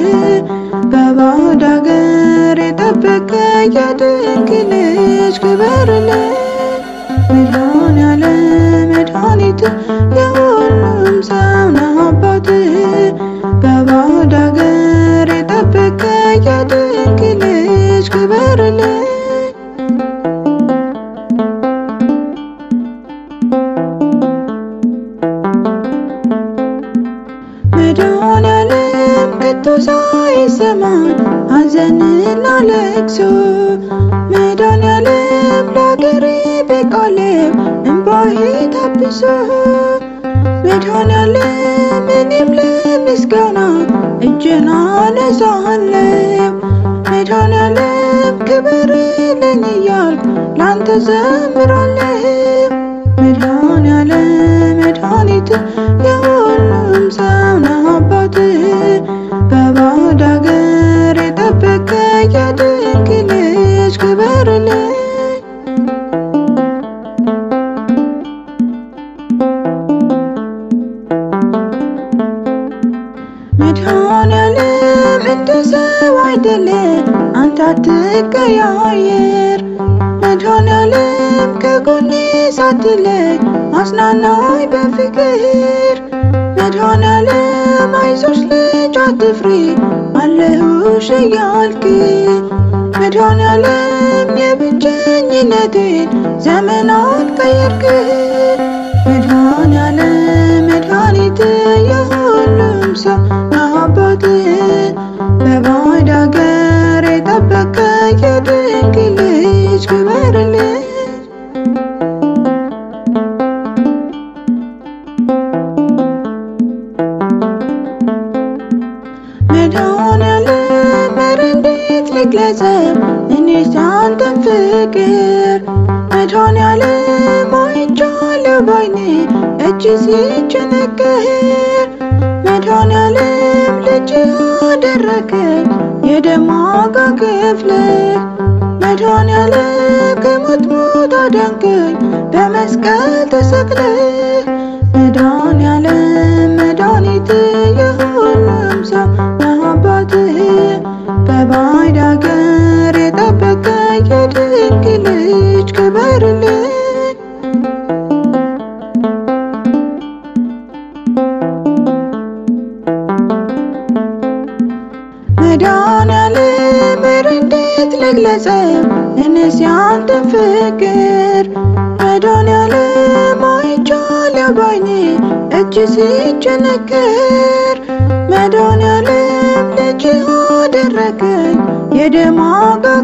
በባዕድ አገር የጠበቀ የድንቅ ልጅ ክበርልኝ መድኃኔዓለም መድኃኒት የሁሉም ሰው ነህ አባት በባዕድ አገር የጠበቀ የድንቅ ልጅ ክበርልኝ መድኃኔዓለም ከቶ ሳይሰማን ሐዘንና ለቅሶ መድኃኔዓለም ለአገሬ በቃሌው እምባዬ ታብሶ መድኃኔዓለም እኔም ለምስጋና እጄን አነሳለሁ መድኃኔዓለም ክበርልኝ እያልኩ ላንተ ዘምራለሁ መድኃኔዓለም መድኃኒት የሁሉም ሰው ነህ አባት በባዕድ አገር የጠበቀ የድንቅ ልጅ ክበርልኝ መድኃኔዓለም እንደ ሰው አይደለም አንተ አትቀያየር መድኃኔዓለም ከጎኔ ሳትለይ አጽናናኝ በፍቅር መድኃኔዓለም አይዞሽ ልጅ አትፍሪ አለሁሽ እያልክ መድኃኔዓለም የብቸኝነቴን ዘመናት ቀየርክ መድኃኔዓለም መድኃኒት የሁሉም ሰው አባት በባዕድ አገር የጠበቀ የድንቅ ልጅ ክበርልኝ መድኃኔዓለም ኧረ እንዴት ልግለጸው እኔስ ያንተን ፍቅር መድኃኔዓለም አይቻለሁ ባይኔ እጅ ሲቸነከር መድኃኔዓለም ልጅ አደረገኝ የደም ዋጋ ከፍለህ መድኃኔዓለም ከሞት ሞት አዳንከኝ በመስቀል ተሰቅለህ መድኃኔዓለም መድኃኒት የሁሉም ሰው ነህ አባት በባዕድ አገር የጠበቀ የድንቅ ልጅ ክበርልኝ መድኃኔዓለም ኧረ እንዴት ልግለጸው እኔስ ያንተን ፍቅር መድኃኔዓለም አይቻለሁ ባይኔ እጅ ሲቸነከር መድኃኔዓለም ልጅ አደረገኝ የደም ዋጋ